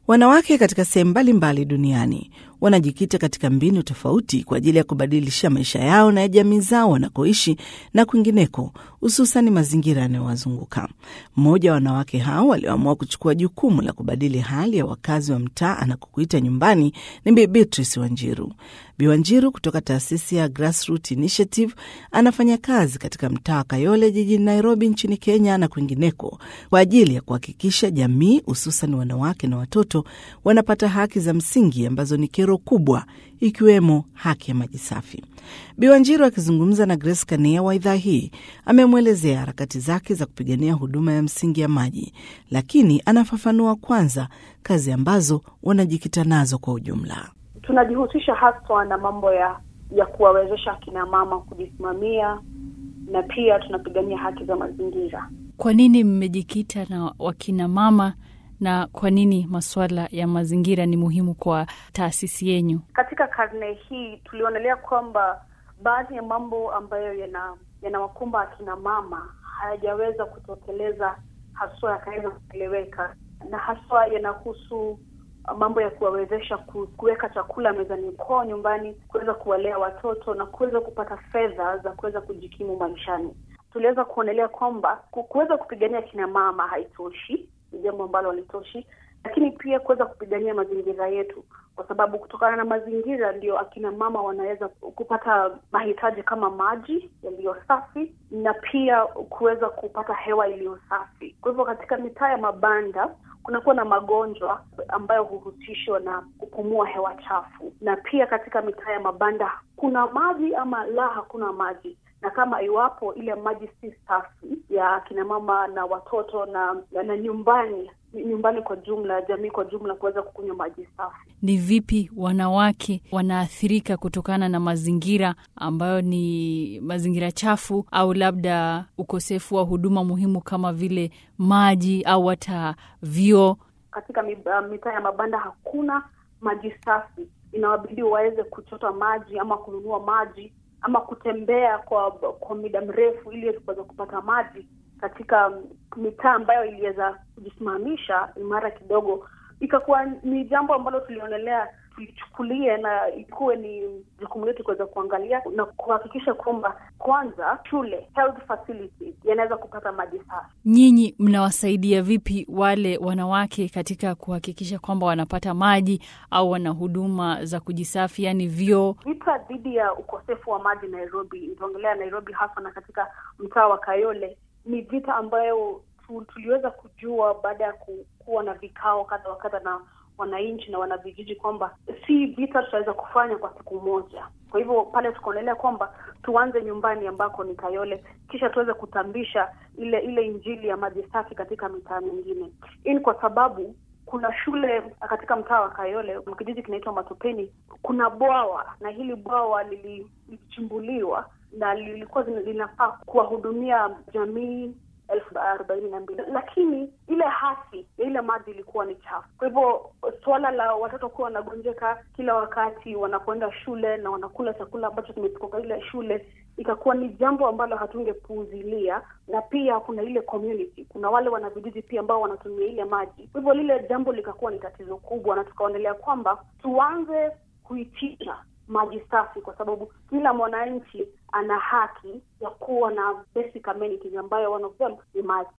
Wanawake katika sehemu mbalimbali duniani wanajikita katika mbinu tofauti kwa ajili ya kubadilisha maisha yao na ya jamii zao wanakoishi na kwingineko, hususan mazingira yanayowazunguka. Mmoja wa wanawake hao walioamua kuchukua jukumu la kubadili hali ya wakazi wa mtaa anakokuita nyumbani ni Bi Beatrice Wanjiru. Bi Wanjiru kutoka taasisi ya Grassroot Initiative anafanya kazi katika mtaa wa Kayole jijini Nairobi nchini Kenya na kwingineko kwa ajili ya kuhakikisha jamii hususan wanawake na watoto wanapata haki za msingi ambazo ni kero kubwa ikiwemo haki ya maji safi. Bi Wanjiru akizungumza na Grace Kania wa idhaa hii amemwelezea harakati zake za kupigania huduma ya msingi ya maji, lakini anafafanua kwanza kazi ambazo wanajikita nazo kwa ujumla. Tunajihusisha haswa na mambo ya ya kuwawezesha akina mama kujisimamia na pia tunapigania haki za mazingira. Kwa nini mmejikita na wakina mama na kwa nini masuala ya mazingira ni muhimu kwa taasisi yenyu? Katika karne hii tulionelea kwamba baadhi ya mambo ambayo yana yanawakumba akina mama hayajaweza kutekeleza haswa yakaweza kueleweka, na haswa yanahusu mambo ya kuwawezesha kuweka chakula mezani kwao nyumbani, kuweza kuwalea watoto na kuweza kupata fedha za kuweza kujikimu maishani. Tuliweza kuonelea kwamba kuweza kupigania kina mama haitoshi, ni jambo ambalo halitoshi, lakini pia kuweza kupigania mazingira yetu, kwa sababu kutokana na mazingira ndio akina mama wanaweza kupata mahitaji kama maji yaliyo safi na pia kuweza kupata hewa iliyo safi. Kwa hivyo katika mitaa ya mabanda kunakuwa na magonjwa ambayo huhusishwa na kupumua hewa chafu, na pia katika mitaa ya mabanda kuna maji ama la hakuna maji, na kama iwapo ile maji si safi ya akina mama na watoto na, na, na nyumbani nyumbani kwa jumla, jamii kwa jumla kuweza kukunywa maji safi. Ni vipi wanawake wanaathirika kutokana na mazingira ambayo ni mazingira chafu, au labda ukosefu wa huduma muhimu kama vile maji au hata vyoo? Katika mitaa ya mabanda hakuna maji safi, inawabidi waweze kuchota maji ama kununua maji ama kutembea kwa kwa muda mrefu ili kuweza kupata maji katika mitaa ambayo iliweza kujisimamisha imara kidogo, ikakuwa ni jambo ambalo tulionelea tulichukulie na ikuwe ni jukumu letu kuweza kuangalia na kuhakikisha kwamba kwanza shule health facilities yanaweza kupata maji safi. Nyinyi mnawasaidia vipi wale wanawake katika kuhakikisha kwamba wanapata maji au wana huduma za kujisafi, yani vyoo? Vita dhidi ya ukosefu wa maji Nairobi, nitaongelea Nairobi hasa na katika mtaa wa Kayole, ni vita ambayo tuliweza kujua baada ya kuwa na vikao kadha wa kadha na wananchi na wanavijiji kwamba si vita tutaweza kufanya kwa siku moja. Kwa hivyo pale tukaonelea kwamba tuanze nyumbani ambako ni Kayole, kisha tuweze kutambisha ile ile injili ya maji safi katika mitaa mingine. Hii ni kwa sababu kuna shule katika mtaa wa Kayole, kijiji kinaitwa Matopeni, kuna bwawa na hili bwawa lilichimbuliwa na lilikuwa linafaa kuwahudumia jamii elfu arobaini na mbili lakini ile hasi ya ile maji ilikuwa ni chafu. Kwa hivyo suala la watoto kuwa wanagonjeka kila wakati wanapoenda shule na wanakula chakula ambacho kimetoka kwa ile shule ikakuwa ni jambo ambalo hatungepuuzilia, na pia kuna ile community, kuna wale wanavijiji pia ambao wanatumia ile maji. Kwa hivyo lile jambo likakuwa ni tatizo kubwa, na tukaonelea kwamba tuanze kuitisha maji safi, kwa sababu kila mwananchi ana haki ya kuwa na basic amenities ambayo one of them ni maji.